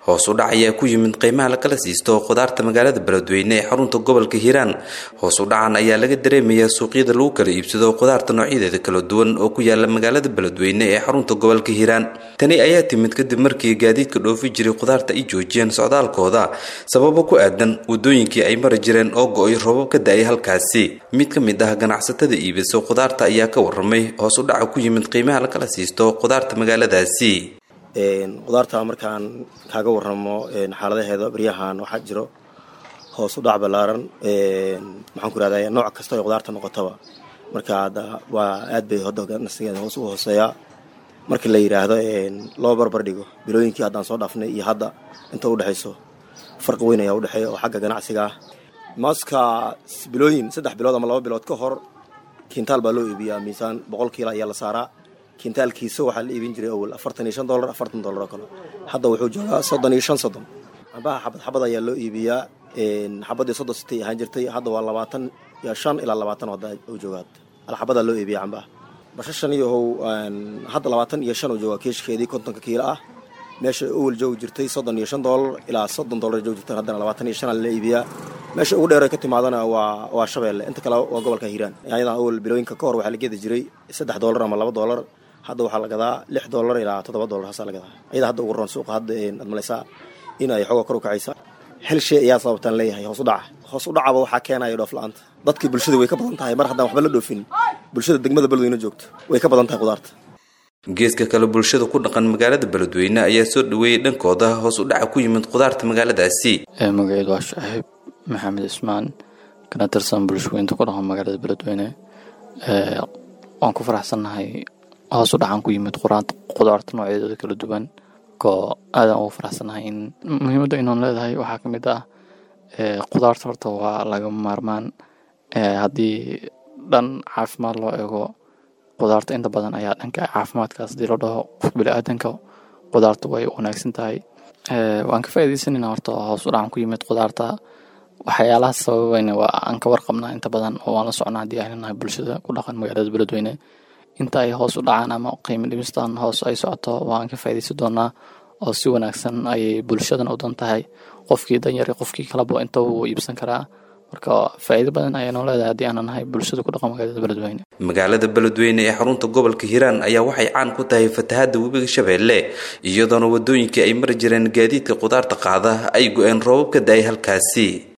hoos u dhac ayaa ku yimid qiimaha lakala siisto khudaarta magaalada beledweyne ee xarunta gobolka hiiraan hoos u dhacan ayaa laga dareemayaa suuqyada lagu kala iibsado khudaarta noocyadeeda kala duwan oo ku yaala magaalada beledweyne ee xarunta gobolka hiiraan tani ayaa timid kadib markii gaadiidka dhoofi jiray khudaarta ay joojiyeen socdaalkooda sababo ku aadan wadooyinkii ay mari jireen oo go-ay roobab ka da-ay halkaasi mid ka mid ah ganacsatada iibiso khudaarta ayaa ka waramay hoos u dhaca ku yimid qiimaha lakala siisto khudaarta magaaladaasi khudaarta markaan kaaga waramo xaaladaheeda baryahan waxaa jiro hoos u dhac ballaaran maxaan ku irahda nooc kasta oo khudaarta noqotaba marka hadda waa aad bay hodganasigeeda hoos u hooseeyaa markii la yidhaahdo loo barbar dhigo bilooyinkii haddaan soo dhaafnay iyo hadda inta udhexayso farqi weyn ayaa udhexeeya oo xagga ganacsiga ah maaska bilooyin saddex bilood ama laba bilood ka hor kintaal baa loo iibiyaa miisaan boqol kiila ayaa la saaraa kintaalkiisa waxaa la iibin jiray awal afartan iyo shan dolar afartan dolar oo kale hadda wuxuu joogaa soddon iyo shan soddon cambaha xabad xabad ayaa loo iibiyaa xabadii soddon sitay ahaan jirtay hadda waa labaatan iyo shan ilaa labaatan hadda u joogaa alxabadaa loo iibiya cambaha bashashan iyo how hadda labaatan iyo shan uu joogaa keeshkeedii kontonka kiilo ah meesha awal joogi jirtay soddon iyo shan dolar ilaa soddon dolar joogi jirtan haddana labaatan iyo shan la iibiyaa meesha ugu dheer ka timaadana waa waa shabeelle inta kale waa gobolka hiiraan ayadan awal bilooyinka ka hor waxaa la gedi jiray saddex dolar ama laba dolar hadda waxaa la gadaa lix dolar ilaa toddoba dolar haasaa la gadaa ayada hadda ugu roon suuqa hadda aad malaysaa in ay xooga kor u kacaysa hel shay ayaa sababtaan leeyahay hoos u dhaca hoos u dhacaba waxaa keenaya dhoof la-aanta dadkii bulshada way ka badan tahay mar haddaan waxba la dhoofin bulshada degmada beledweyne joogto way ka badan tahay khudaarta geeska kale bulshada ku dhaqan magaalada beledweyne ayaa soo dhaweeyey dhankooda hoos u dhaca ku yimid khudaarta magaaladaasi magaceedu waa shaaxiib maxamed ismaan kana tirsan bulshooyinta ku dhaqan magaalada beledweyne waan ku faraxsannahay hoos u dhacan ku yimid khudaarta noocyadeeda kala duwan koo aadaan ugu faraxsannahay in muhiimadda inaan leedahay waxaa ka mid ah khudaarta horta waa lagama maarmaan haddii dhan caafimaad loo eego khudaarta inta badan ayaa dhanka caafimaadkaas hadii la dhaho qof bili-aadanka khudaarta way wanaagsan tahay waan ka faaidaysanayna horta hoos u dhacan ku yimid khudaarta waxyaalaha sababayna waa aan ka warqabnaa inta badan oo waan la socnaa haddii ahlinahay bulshada ku dhaqan magaalada beledweyne inta ay hoos u dhacaan ama qiimo dhimistan hoos ay socoto waan ka faaidaysan doonaa oo si wanaagsan ayay bulshadana u dan tahay qofkii danyari qofkii kalaba inta wuu iibsan karaa marka faa'iido badan ayaanu leedahay haddii aanan nahay bulshada ku dhaqan magaalada beledweyne magaalada beledweyne ee xarunta gobolka hiiraan ayaa waxay caan ku tahay fatahaadda webiga shabeelle iyadoona wadooyinkii ay mari jireen gaadiidka khudaarta qaada ay go-een roobab ka da-ay halkaasi